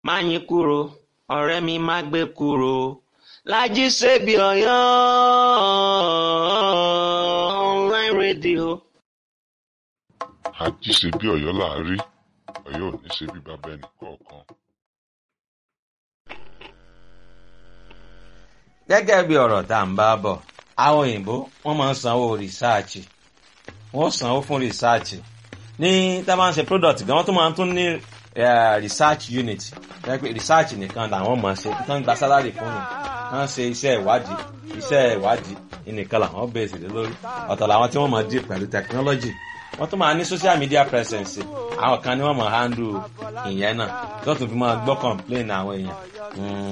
Máyìnkúrò ọ̀rẹ́ mi má gbé kúrò Lájí Sèbí Ọ̀yọ́ online radio. àjí ṣe bí Ọ̀yọ́ là á rí Ọ̀yọ́ ò ní ṣe bí bàbá ẹnì kọ̀ọ̀kan. gẹ́gẹ́ bí ọ̀rọ̀ tá à ń bá bọ̀ àwọn òyìnbó wọ́n máa ń sanwó rìsáàchì wọ́n sanwó fún rìsáàchì ní tá a bá ń ṣe product gan wọ́n tún máa ń tún ní eh, research unit jẹ́ pé research nìkan làwọn máa ṣe tí wọ́n ń gba salary fún mi wọ́n ṣe iṣẹ́ ìwádìí iṣẹ́ ìwádìí nìkan làwọn bẹ̀rẹ̀ sí lé lórí ọ̀tọ̀ làwọn tí wọ́n máa deal pẹ̀lú technology wọ́n tún máa ní social media presence àwọn kan ni wọ́n máa handle ìyẹn náà tó tún fi máa gbọ́ complain àwọn èèyàn. Mm.